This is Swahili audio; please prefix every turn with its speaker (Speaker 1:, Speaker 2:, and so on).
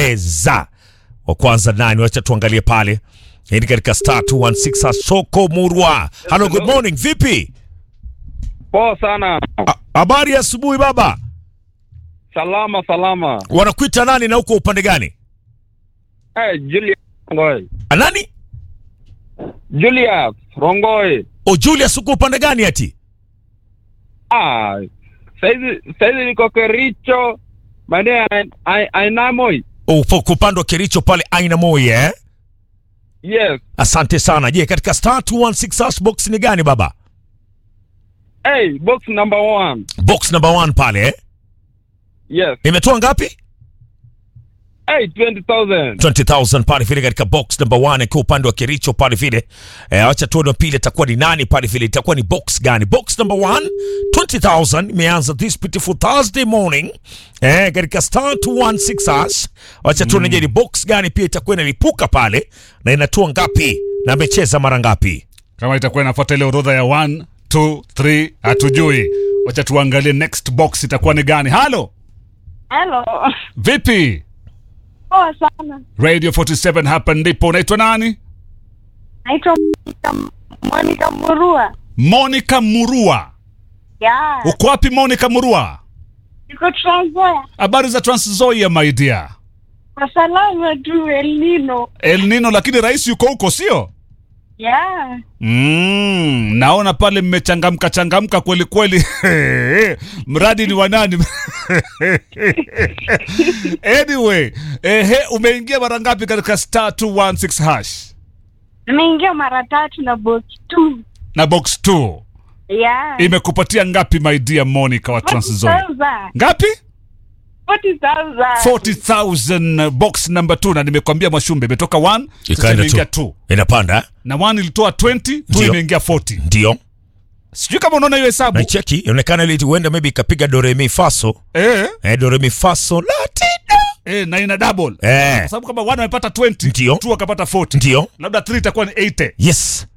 Speaker 1: cheza wa kwanza nani wacha tuangalie pale hii ni katika star 216 soko murwa hello good morning vipi
Speaker 2: Poa sana.
Speaker 1: A- habari ya asubuhi baba
Speaker 2: Salama salama.
Speaker 1: wanakuita nani na uko upande gani
Speaker 2: Hey, Julius Rongoi.
Speaker 1: A, nani
Speaker 2: Julius Rongoi.
Speaker 1: o julius uko upande gani ati
Speaker 2: Ah, saizi saizi niko Kericho maeneo ya Ai- Ainamoi.
Speaker 1: upo kupandwa kericho pale aina moja eh?
Speaker 2: Yes.
Speaker 1: asante sana je katika star 216 hash box ni gani baba
Speaker 2: Hey, box number one.
Speaker 1: box number one pale eh?
Speaker 2: Yes.
Speaker 1: imetoa ngapi
Speaker 2: Hey, 20,000.
Speaker 1: 20000 pale vile katika box number 1 ikiwa upande wa Kericho pale vile. Eh, acha tuone pili itakuwa ni nani pale vile, itakuwa ni box gani? Box number 1 20000 imeanza this beautiful Thursday morning eh, katika star 216 hash. Acha tuone je, ni box gani pia itakuwa inalipuka pale na inatoa ngapi na amecheza mara ngapi?
Speaker 3: kama itakuwa inafuata ile orodha ya 1 2 3 hatujui wacha tuangalie next box itakuwa ni gani halo
Speaker 4: Halo.
Speaker 3: vipi
Speaker 4: Poa sana.
Speaker 3: radio 47 hapa ndipo unaitwa nani
Speaker 4: Naitwa Monica- Monica Murua.
Speaker 3: monica murua
Speaker 4: Ya.
Speaker 3: uko wapi monica murua
Speaker 4: Niko Trans Nzoia.
Speaker 3: habari za transzoia my dear
Speaker 4: Kwa salama tu El Nino.
Speaker 3: el nino lakini rais yuko huko sio
Speaker 4: Ya.
Speaker 3: Mm, naona pale mmechangamka changamka kweli kweli. Mradi ni wa nani? anyway, ehe, umeingia mara ngapi katika star 216 hash
Speaker 4: Nimeingia mara tatu na box 2.
Speaker 3: na box 2
Speaker 4: Ya.
Speaker 3: imekupatia ngapi my dear Monica wa Transzoia?
Speaker 4: 40,000.
Speaker 3: Ngapi?
Speaker 4: 40,000.
Speaker 3: 40,000 box number 2 na nimekwambia Mwashumbe imetoka 1 sasa
Speaker 1: Ikaenda
Speaker 3: imeingia
Speaker 1: tu.
Speaker 3: 2
Speaker 1: Inapanda eh?
Speaker 3: na 1 ilitoa 20 2
Speaker 1: Ndio.
Speaker 3: imeingia 40
Speaker 1: Ndio.
Speaker 3: sijui kama unaona hiyo hesabu
Speaker 1: Na cheki inaonekana ile huenda maybe ikapiga do re mi faso.
Speaker 3: eh,
Speaker 1: Eh, do re mi faso latido.
Speaker 3: eh, na ina double
Speaker 1: Eh.
Speaker 3: kwa sababu kama 1 amepata 20
Speaker 1: Ndio.
Speaker 3: 2 akapata 40
Speaker 1: Ndio.
Speaker 3: labda 3 itakuwa ni 80
Speaker 1: Yes.